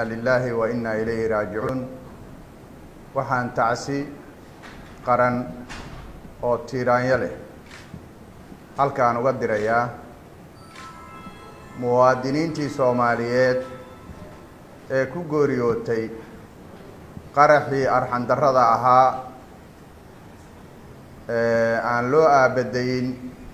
inna lilaahi wa inna ilayhi raajicuun waxaan tacsi qaran oo tiiraanyo leh halkaan uga dirayaa muwaadiniintii soomaaliyeed ee ku gooriyootay qaraxii arxandarrada ahaa ee aan loo aabadayin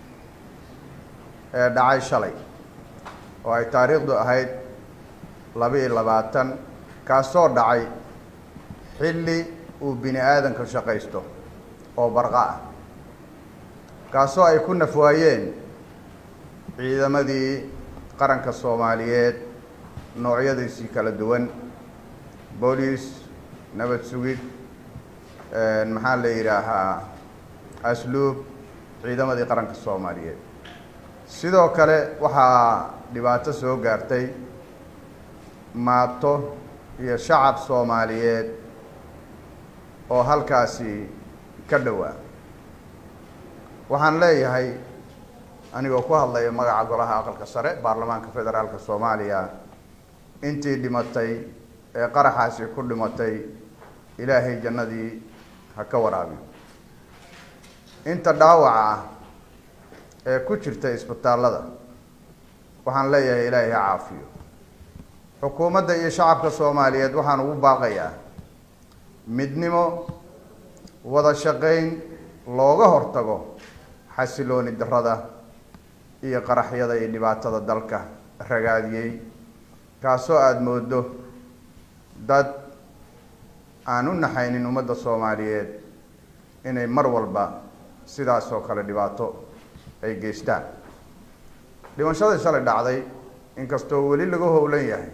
ee dhacay shalay oo ay taariikhdu ahayd laba-iyo labaatan kaasoo dhacay xilli uu bini aadanka shaqaysto oo barqa ah kaasoo ay ku nafwaayeen ciidamadii qaranka soomaaliyeed noocyadiisii kala duwan booliis nabad sugid maxaa la yidhaahaa asluub ciidamadii qaranka soomaaliyeed sidoo kale waxaa dhibaato soo gaartay maato iyo shacab soomaaliyeed oo halkaasi ka dhowaa waxaan leeyahay anigoo ku hadlaya magaca golaha aqalka sare baarlamaanka federaalka soomaaliya intii dhimatay ee qaraxaasi ku dhimatay ilaahay jannadii ha ka waraabiyo inta dhaawaca ah ee ku jirta isbitaallada waxaan leeyahay ilaahay ha caafiyo xukuumadda iyo shacabka soomaaliyeed waxaan ugu baaqayaa midnimo wada shaqayn looga hortago xasilooni darrada iyo qaraxyada iyo dhibaatada dalka ragaadiyey kaasoo aada moodo dad aan u naxaynin ummadda soomaaliyeed inay mar walba sidaas oo kale dhibaato ay geystaan dhimashadii shalay dhacday inkastoo weli laga howlan yahay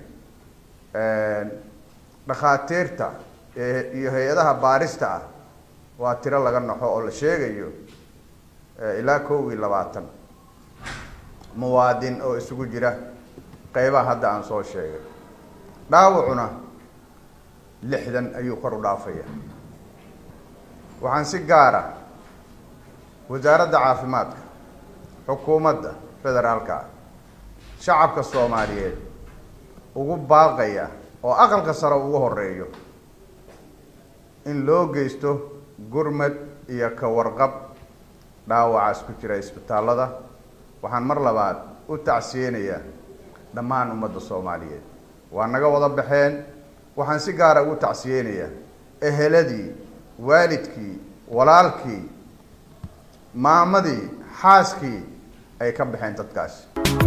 dhakhaatiirta iyo hay-adaha baarista ah waa tiro laga naxo oo la sheegayo ilaa kow iyo labaatan muwaadin oo isugu jira qeybaha hadda aan soo sheegay dhaawacuna lixdan ayuu kor u dhaafaya waxaan si gaara wasaaradda caafimaadka xukuumadda federaalka ah shacabka soomaaliyeed ugu baaqaya oo aqalka sare ugu horeeyo in loo geysto gurmad iyo ka warqab dhaawacaas ku jira isbitaallada waxaan mar labaad u tacsiyeynayaa dhammaan ummadda soomaaliyeed waa naga wada baxeen waxaan si gaara ugu tacsiyeynayaa eheladii waalidkii walaalkii maamadii xaaskii ay ka baxeen dadkaasi